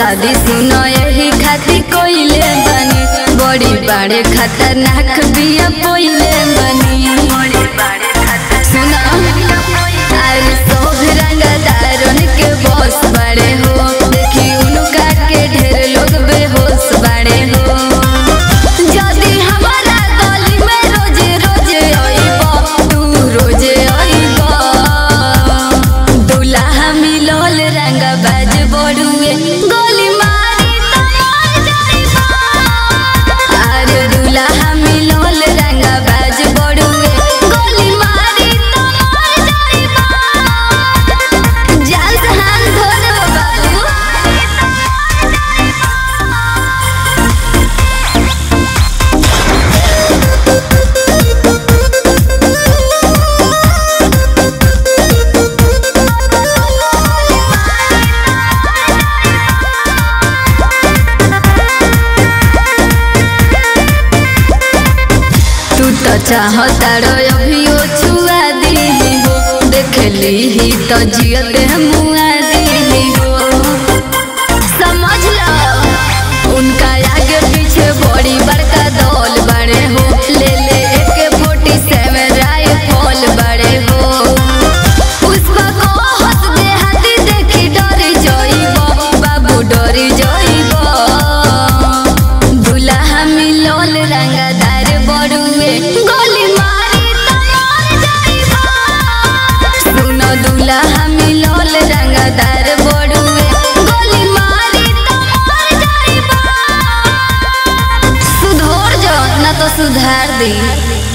शादी सुनो यही खातिर कोइले बनी बड़ी बड़े खतरनाक बिया पोइले बनी सुनो अरे सब रंगदारन के बॉस बड़े हो देखी उनका के ढेर लोग बेहोश बड़े हो जदी हमारा गली में रोजे रोजे आइबा तू रोजे आइबा दुल्हा मिलल रंग बाज बड़ुए गोली मारी तो मर जाइबा अरे दुल्हा मिलल रंग बाज बड़ुए गोली मारी तो मर जाइबा जान से हाथ धो दो बाबू तू तो चाहता रो अभियो छुआ दी हो देख ली ही तो जियते मुआ दी हो समझ लो उनका आगे पीछे बड़ी बड़का दौल बड़े हो ले ले एक फोर्टी सेवन राइफल बड़े हो पुष्पा को हंस दे हाथी देखी डरी जाइबो बाबू डरी जाइबो दुल्हा मिलल रंगदार बड़ुए गोली मारी तो मर जाइबो सुनो दुल्हा मिलल रंगदार बड़ुए गोली मारी तो मर जाइबो सुधर जो ना तो सुधार दी